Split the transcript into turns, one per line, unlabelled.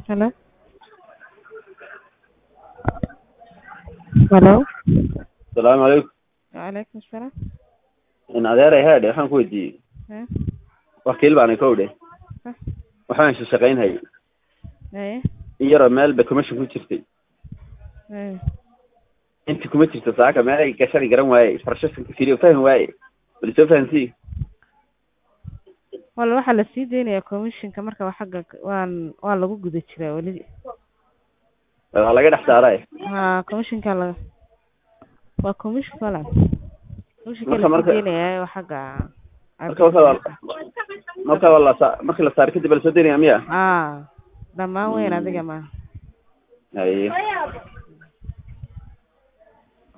Hello? Hello?
asalaamu calaykum
Waalaikum salaam.
in adeeray haadhe waxaan ku weydiiyey
Eh?
wakiil baana ka odhe
Hah?
waxaan shaqaynhayay
Eh?
in yaroo meel ba commission ku jirtay
Eh?
inta kuma jirto saaka meel ay gashani garan waaye farshashanka firiyo fahmi waaye bal soo fahansii
Wal waxaa la sii deynayaa commissionka marka waa xagga waan waa lagu guda jiraa weli.
waa laga dhex saaray
Ha commissionka la waa commission wala. Commissionka
Marka-
la
marka-
sii deynayaa waa xagga
marka marka waa marka waa la sa- markii la saaro kadib baa la soo daynaya miya
ah dhamaan weyn
Mm.
adiga ma
haye